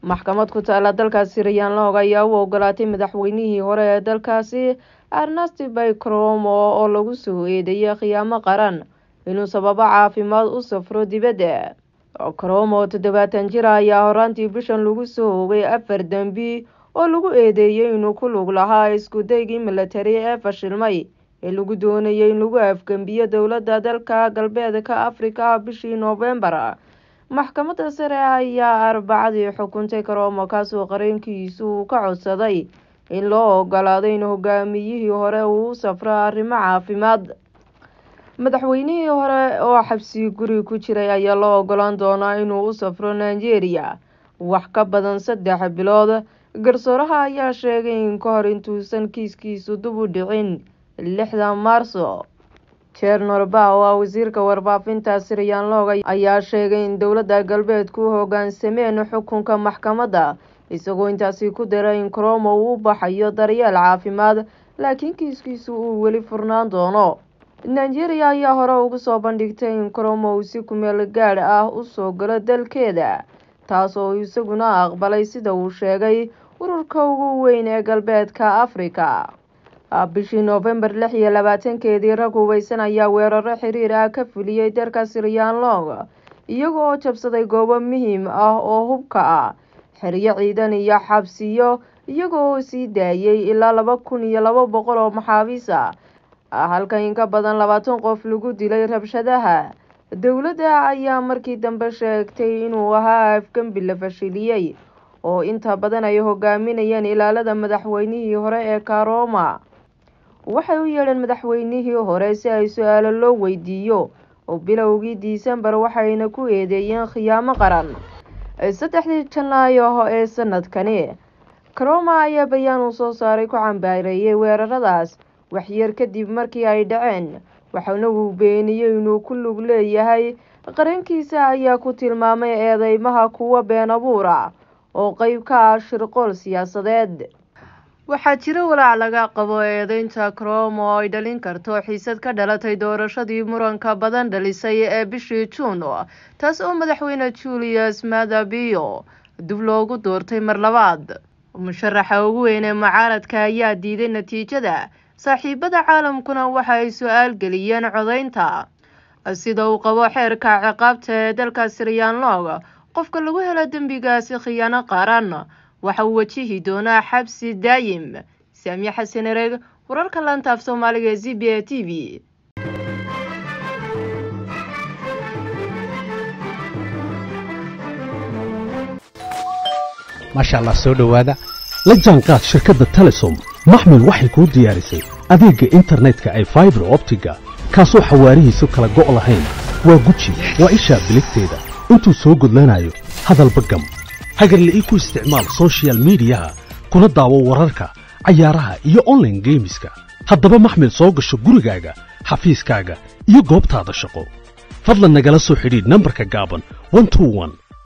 maxkamad ku taala dalkaasi rayaanloog ayaa u ogolaatay madaxweynihii hore ee dalkaasi arnasti baycromo oo lagu soo eedeeyay khiyaamo qaran inuu sababo caafimaad u safro dibadda cromo toddobaatan jir ayaa horaantii bishan lagu soo ogay afar dembi oo lagu eedeeyey inuu ku lug lahaa iskudaygii milatari ee fashilmay ee lagu doonayay in lagu afgembiyo dowladda dalka galbeedka afrika bishii noofembar maxkamadda sare ayaa arbacadii xukuntay karomo kaasoo qareenkiisu uu ka codsaday in loo ogolaado in hogaamiyihii hore uu u safro arrimo caafimaad madaxweynihii hore oo xabsi guri ku jiray ayaa loo ogolaan doonaa inuu u safro nigeria wax ka badan saddex bilood garsooraha ayaa sheegay in ka hor intuusan kiiskiisu dib u dhicin lixda maarso jernor-ba oo ah wasiirka warbaafinta siryanlog ayaa sheegay in dowladda galbeedku u hogaansameen xukunka maxkamadda isagoo intaasi ku daray in cromo uu u baxayo daryeel caafimaad laakiin kiiskiisu uu weli furnaan doono nigeria ayaa hore ugu soo bandhigtay in cromo uu si kumeel gaadh ah usoo galo dalkeeda taas oo isaguna aqbalay sida uu sheegay ururka ugu weyn ee galbeedka afrika bishii noofembar lix iyo labaatankeedii rag hubeysan ayaa weeraro xiriir ah ka fuliyey dalka siryanlong iyaga oo jabsaday goobo muhiim ah oo hubka ah xeryo ciidan iyo xabsiyo iyaga oo sii daayay ilaa laba kun iyo laba boqol oo maxaabiis ah halka in ka badan labaatan qof lagu dilay rabshadaha dowladda ayaa markii dambe sheegtay inuu ahaa afgembi la fashiliyey oo inta badan ay hogaaminayeen ilaalada madaxweynihii hore ee karoma waxay u yeedheen madaxweynihii hore si ay su-aalo loo weydiiyo oo bilowgii disembar waxayna ku eedeeyeen khiyaamo qaran saddexdii janaayo ee sanadkani karoma ayaa bayaan uu soo saaray ku cambaareeyay weeraradaas waxyar kadib markii ay dhaceen waxaana uu beeniyey inuu ku lug leeyahay qarankiisa ayaa ku tilmaamay eedeymaha kuwa been abuur ah oo qeyb ka ah shirqool siyaasadeed waxaa jira walaac laga qabo eedeynta cromo oo ay dhalin karto xiisad ka dhalatay doorashadii muranka badan dhalisay ee bishii juun taas oo madaxweyne julius madabio dib loogu doortay mar labaad musharaxa ugu weyn ee mucaaradka ayaa diiday natiijada saaxiibada caalamkuna waxa ay su-aal geliyeen codeynta sida uu qabo xeerka ciqaabta ee dalka siryanlog qofka lagu helo dembigaasi khiyaano qaran waxa uu wajihi doonaa xabsi daayim saamiye xasan ereg wararka laanta af soomaaliga ee z b a t v maasha allah soo dhowaada la jaanqaad shirkadda telesom maxmil waxay kuu diyaarisay adeegga internetka ay faibar optiga kaasoo xawaarihiisu kala go' lahayn waa guji waa ishaa biligteeda intuu soo gudlanayo hadalba gam hagarle ii ku isticmaal sochial midiyaha kuna daawo wararka cayaaraha iyo onlaine geemiska haddaba maxmil soo gasho gurigaaga xafiiskaaga iyo goobtaada shaqo fadlan nagala soo xidhiidh nambarka gaaban